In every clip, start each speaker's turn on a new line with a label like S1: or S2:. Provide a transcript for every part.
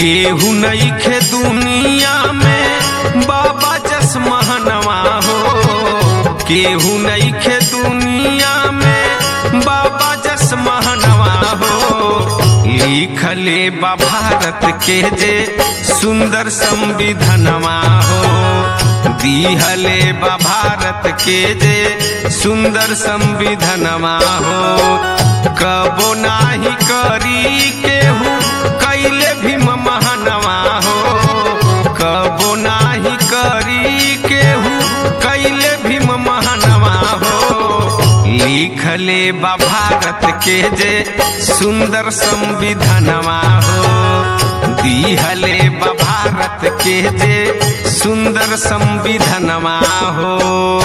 S1: केहू नईखे दुनिया में बाबा जसमहनवा हो केहू नईखे दुनिया में बाबा जसमहनवा हो लिखले बा भारत के जे सुंदर संविधानवा हो दिहले बा भारत के जे सुंदर संविधानवा हो कबो नाही करी केहू कैले भीम महानवा हो कबो नाही करी केहू कैले भीम महानवा हो लिखले बा भारत के जे सुंदर संविधानवा हो दिहले बा भारत के जे सुंदर संविधानवा हो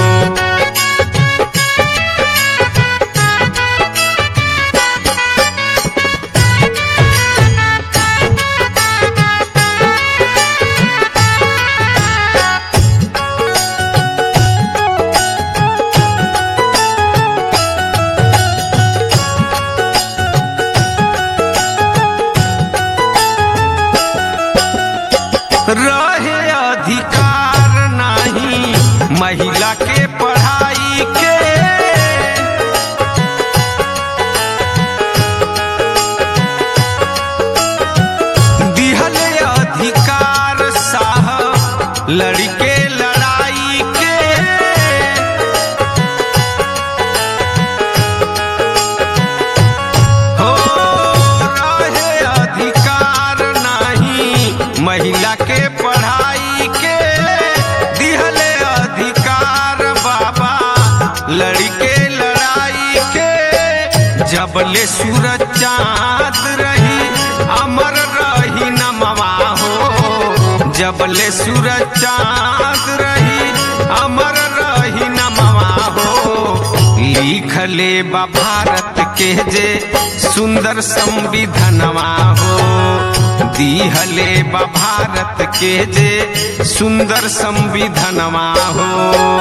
S1: रहे अधिकार नाही महिला के पढ़ाई के दिहले अधिकार साहब लड़के लड़ाई के हो रहे अधिकार नाही महिला के पढ़ाई के दिहले अधिकार बाबा लड़के लड़ाई के जबले सूरज चाँद रही अमर रही नमवा हो जबले सूरज चाँद रही अमर रही नमवा हो लिखले बा भारत के जे सुंदर संविधानवा हो दिहले बा भारत के जे सुंदर संविधानवा हो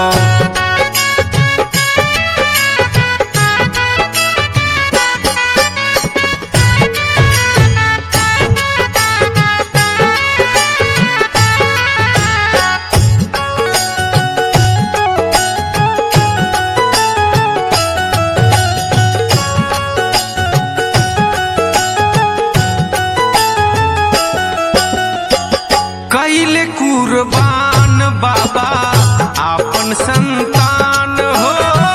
S1: कैले कुर्बान बाबा आपन संतान हो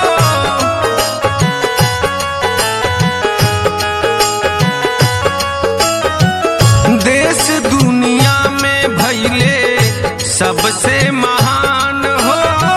S1: देश दुनिया में भैले सबसे महान हो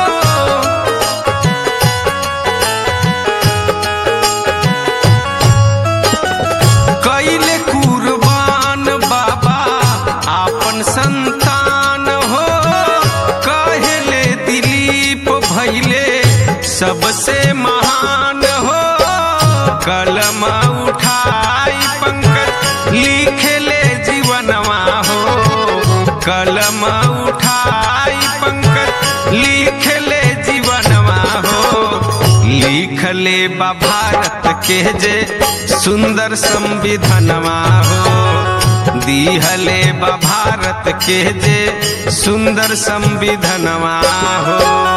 S1: कैले कुर्बान बाबा आपन संतान हो कहले दिलीप भैले सबसे महान हो कलम उठाई पंकज लिखले जीवनवा हो कलम उठाई पंकज लिखले जीवनवा हो लिखले बा भारत के जे सुंदर संविधानवा हो दिहले बा भारत के जे सुंदर संविधानवा हो